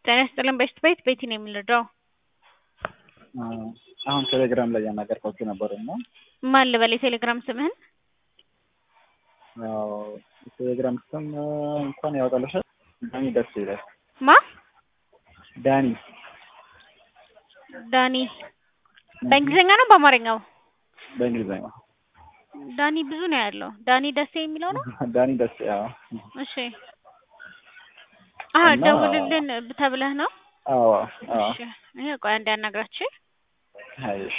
ጤና ይስጥልን በሽት ቤት ቤቲ ነው የምንረዳው። አሁን ቴሌግራም ላይ ያናገርኳቸው ነበር እና ማን ልበል የቴሌግራም ስምህን? ያው የቴሌግራም ስም እንኳን ያወጣልሻል ዳኒ ደስ ይላል። ማ ዳኒ ዳኒ በእንግሊዝኛ ነው በአማርኛው? በእንግሊዝኛ ዳኒ ብዙ ነው ያለው። ዳኒ ደሴ የሚለው ነው። ዳኒ ደስ ያው እሺ አሀ እና- ደውልልን ተብለህ ነው? አዎ አዎ እሺ ይሄ ቆይ አንዴ አናግራችሁ አይሽ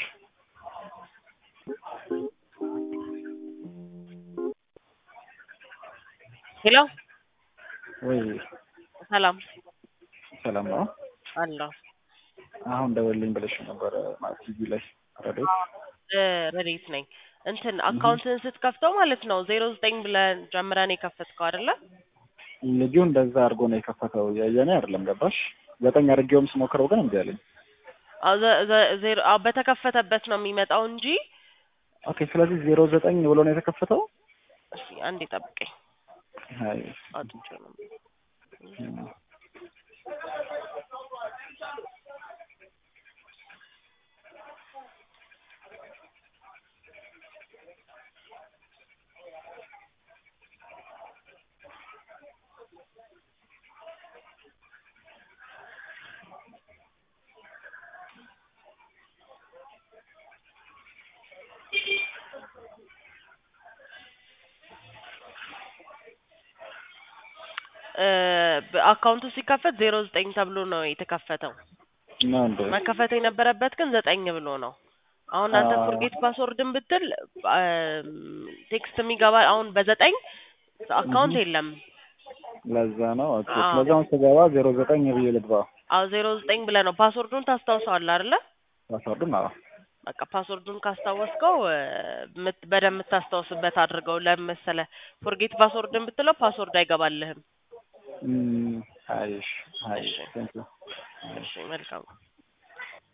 ሄሎ ወይ ሰላም ሰላም ነው። አለሁ አሁን ደውልልኝ ብለሽ ነበር ማለት ቲቪ ላይ ረዴት እ ረዴት ነኝ እንትን አካውንትን ስትከፍተው ማለት ነው ዜሮ ዘጠኝ ብለን ጀምረን የከፈትከው አይደለ ልጁ እንደዛ አድርጎ ነው የከፈተው። የኔ አይደለም ገባሽ? ዘጠኝ አድርጌውም ስሞክረው ግን እምቢ አለኝ። አዎ ዘ- ዘ- ዜሮ አዎ በተከፈተበት ነው የሚመጣው እንጂ ኦኬ ስለዚህ ዜሮ ዘጠኝ ብሎ ነው የተከፈተው። እሺ አንዴ ጠብቀኝ አይ አውጥቼው ነው እ በአካውንቱ ሲከፈት ዜሮ ዘጠኝ ተብሎ ነው የተከፈተው ነው እንዴ? መከፈት የነበረበት ግን ዘጠኝ ብሎ ነው። አሁን አንተ አዎ። ፎርጌት ፓስወርድን ብትል ቴክስት የሚገባ አሁን በዘጠኝ አካውንት የለም። ለዛ ነው ኦኬ። አዎ። ስለዚህ አሁን ስገባ ዜሮ ዘጠኝ ብዬ ልግባ። አዎ ዜሮ ዘጠኝ ብለህ ነው ፓስወርዱን ታስታውሰዋለህ አይደለ? ፓስወርዱን አዎ በቃ ፓስወርዱን ካስታወስከው እ ምት- በደንብ የምታስታውስበት አድርገው። ለምን መሰለህ ፎርጌት ፓስወርድን ብትለው ፓስወርድ አይገባልህም። እም፣ አይሽ አይሽ እሺ። ቴንክ ዩ እሺ መልካም